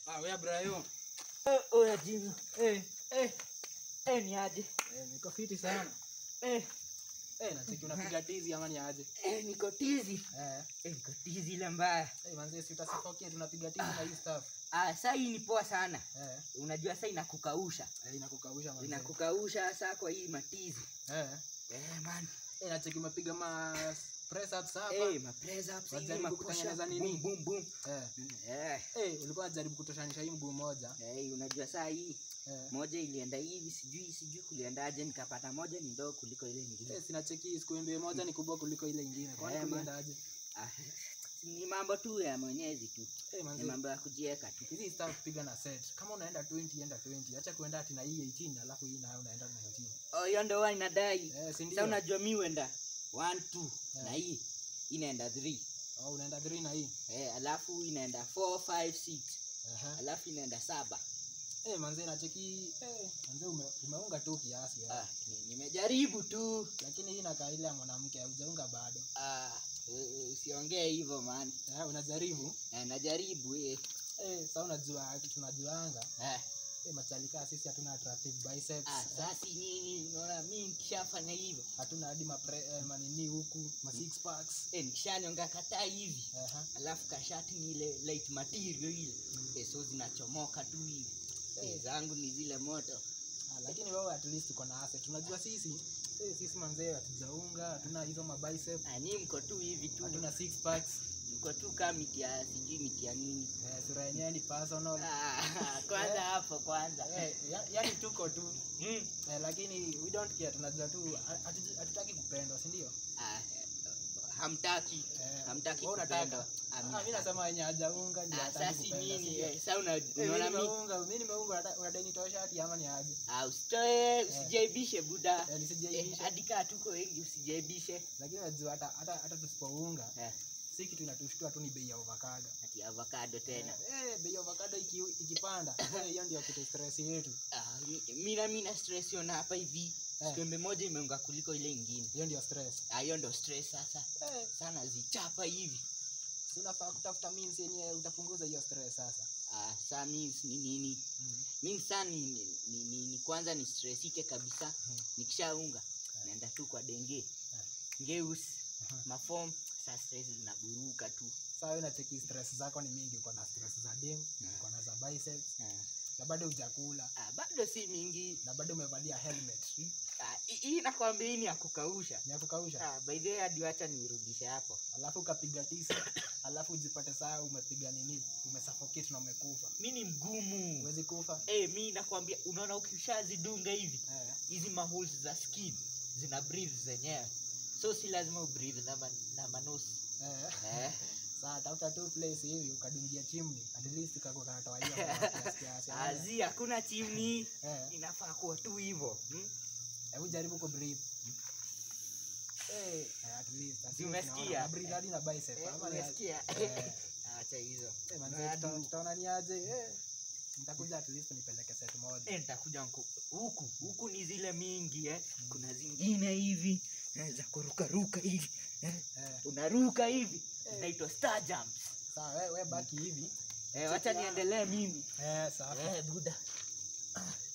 Ah, wewe Brayo. Oya Jimmy. Eh, Eh, eh ni aje? eh, niko fiti sana. Eh, Eh, nachiki unapiga tizi ama ni aje? eh niko tizi. Eh, Eh, niko tizi ile mbaya. eh manzi si utasifokia tunapiga tizi na hii stuff. Ah, saa hii ni poa sana. Eh, Unajua saa inakukausha. eh inakukausha manzi. Inakukausha saa kwa hii matizi. Eh, Eh man. eh nachiki umepiga ma press ups hapa. Eh, ma press ups, Wajaribu hivi ma push kutengeneza up, nini? boom boom boom. Eh, Eh, eh ulikuwa unajaribu kutoshanisha hii mguu moja. eh, unajua saa hii Eh. moja ilienda hivi sijui sijui kuliendaje nikapata moja ni ndogo kuliko ile nyingine. Eh, sina cheki siku mbili moja ni kubwa kuliko ile ingine. Kwani Eh, man. kuliendaje? Ah, ni mambo tu ya mwenyezi tu. Eh, Ni manzi. mambo ya kujieka tu. Hizi stuff piga na set. Kama unaenda 20 enda 20. Acha kuenda ati na hii 18 alafu hii nayo unaenda 19. Oh, hiyo ndo huwa inadai. Eh, si Sasa ndio? unajua mi huenda 1 2 Eh. na hii inaenda 3. Oh, unaenda 3 na hii. Eh, alafu inaenda 4 5 6. Aha. Alafu inaenda saba. Eh, manze nacheki eh, manze ume, umeunga tu kiasi ya. Ah, ni- nimejaribu tu. Lakini hii inakaa ile ya mwanamke hujaunga bado. Ah, u- u- usiongee hivyo man. Eh, unajaribu. Eh, najaribu eh. Eh, sasa unajua kitu tunajuanga. Eh, Eh, machalika sisi hatuna attractive biceps. ah, eh, sasa nini unaona mi nikishafanya hivyo. hatuna hadi mapre, eh, manini huku, ma six packs. Eh, nikishanyonga kataa hivi. Aha. Alafu kashati ni ile light material ile. Eh, so zinachomoka tu hivi. Eh, zangu ni zile moto. Ah, lakini wewe at least uko na asset. Unajua sisi eh, sisi manze hatujaunga, hatuna hizo ma bicep, Ah, ni mko tu hivi tu. hatuna six packs. Mko tu kama miti ya sijui miti ya nini. Eh, sura yenyewe ni personal. Ah, kwanza hapo kwanza. Eh, ya, yani tuko tu. Mm. Eh, lakini we don't care, tunajua tu hatu- hatutaki kupendwa, si ndio? Ah, eh, hamtaki Eh, hamtaki wewe unataka? kupendwa. Ah, mi Ah, mimi nasema wenye hajaunga ndio Ah, hataki sasa kupenda. si nini? ndio? Eh, Sasa una- Eh, mimi unaona mi nimeunga, mimi nimeunga, unataka- unadai nitoe shati ama ni aje? Ah, usitoe usijaibishe buda. Eh, nisijaibishe. Eh, hadi kaa tuko wengi usijaibishe. Lakini unajua hata hata hata tusipounga, Eh, si kitu inatushtua tu ni bei ya avocado. ati avocado tena. Eh, bei ya avocado iki, ikipanda, eh, hiyo ndio kitu stress yetu. Ah, mi- mina mina stress yona hapa hivi. Eh. Kikombe moja imeunga kuliko ile ingine. Hiyo ndio stress. Ah, hiyo ndo stress sasa. Eh, Sana zichapa hivi. si unafaa kutafuta means yenye utapunguza hiyo stress sasa. Ah, saa means ni nini? Mm. Means saa ni, ni, ni, ni, ni kwanza ni stressike kabisa. Mm. Nikishaunga naenda tu kwa denge. Ngeus, Aha. mafom, saa stress zinaburuka tu. Sasa wewe unacheki stress zako ni mingi, uko na stress za dem, Yeah. uko na za biceps, Ah. na bado hujakula, Ah, bado si mingi. na bado umevalia helmet. Ah, hii- hii nakwambia hii ni ya kukausha. Ni ya kukausha. Ah, by the way hadi wacha nirudishe hapo. Alafu ukapiga tisa, alafu ujipate saa umepiga nini? Umesuffocate na umekufa. Mi ni mgumu. Huwezi kufa. Eh, mi nakwambia unaona ukishazidunga hivi Eh. hizi maholes za skin zina breathe zenyewe. So si lazima ubreathe na, man, na manosi. Eh. Eh. Saa tafuta tu place hivi ukadungia chimney, at least kako kanatoa hiyo hewa kiasi kiasi. Azi hakuna chimni. Eh. Inafaa kuwa tu hivyo. Hmm? Hebu jaribu ku breathe. Eh, at least. at Si least umesikia? naona una breathe hadi na bicep. Eh, Ama ni- umesikia? Eh. Acha hizo. Eh, manze, Hadi tuta- huku. tutaona ni aje. Eh. Nitakuja at least nipeleke set moja. Eh, nitakuja nku- huku huku ni zile mingi eh. Kuna zingine hivi eh, za kurukaruka hivi eh. Eh. Unaruka hivi zinaitwa star jumps. Sawa, we, we baki hivi. Eh, wacha niendelee mimi. Eh, sawa. Eh, buda.